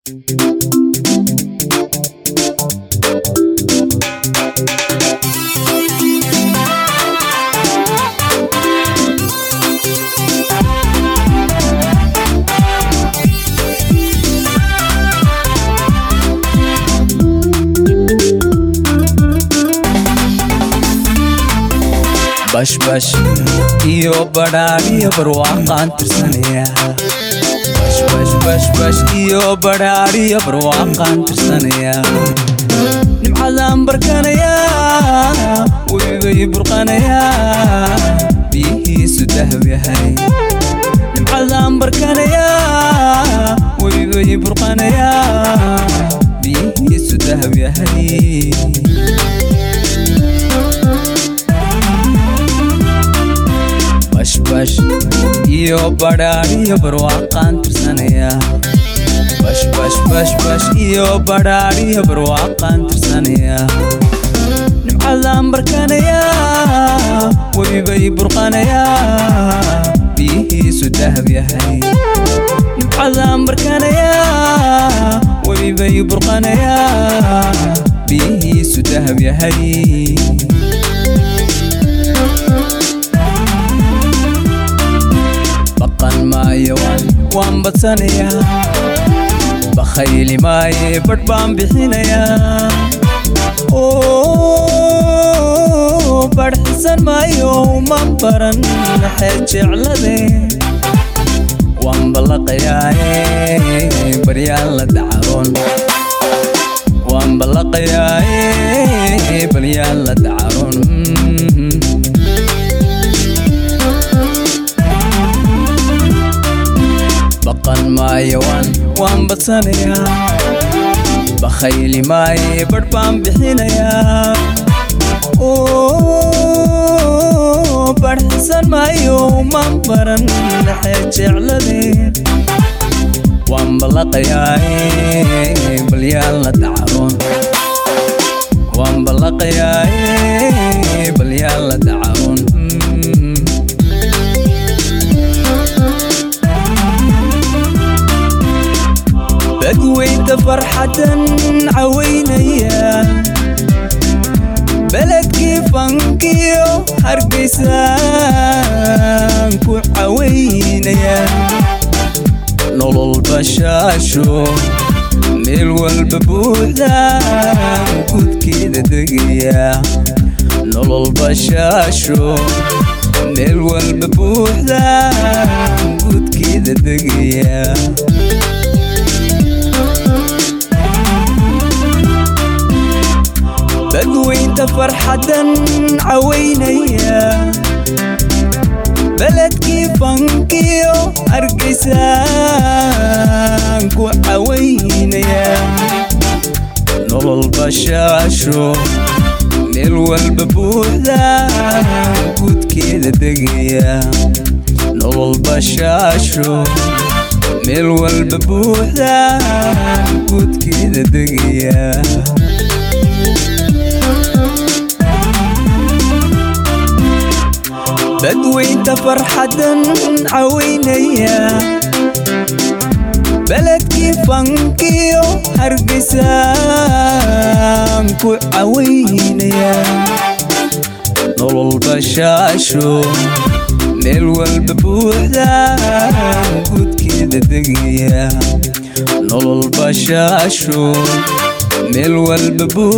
bashbash iyo badhaadhiyo barwaaqaan tirsanaya bashbashbashbash iyo badhaadhiyo barwaaqaan tirsanaya nimcadaan barkanaya webibay burqanaya biyihiisu dahab yahay nimcadaan barkanaya webibay burqanaya biyihiisu dahab yahay bashbash iyo badhaadhiyo barwaaqaan tirsanaya bashbashbashbash iyo badhaadhiyo barwaaqaan tirsanaya nimcadaan barkanaya webibay burqanaya biyihiisu dahab yahay nimcadaan barkanaya webibay burqanaya biyihiisu dahab yahay baqan maayo waan badsanayaa bakhayli maaye badh baan bixinayaa badhxisan maayo man baran maxee jeclade waan ballaqayaaye baryaan la dacaroon waan ballaqayaaye baryaan la dacaroon baqan maayo waan badsanayaa bakhayli maaye badh baan bixinayaa badhxisan maayo man baran maxee jeclade waan ballaqayaaye balyaan la dacaroon waan ballaqayaaye balyaan la dacaroon badweynta farxadan cawaynaya beledkii fankiyo hargaysaan ku cawaynaya nolol bashaasho meel walba buuxdaan gudkeeda degaya nolol bashaasho meel walba buuxdaan gudkeeda degaya badweynta farxadan cawaynaya beledkii fankiyo hargaysaan ku cawaynaya nolol bashaasho meel walba buuxdaan gudkeeda degaya nolol bashaasho meel walba buuxdaan gudkeeda degaya badweynta farxadan cawaynaya beledkii fankiyo hargaysaan ku cawaynaya nolol bashaasho meel walba buuxdaan gudkeeda degaya nolol bashaasho meel walba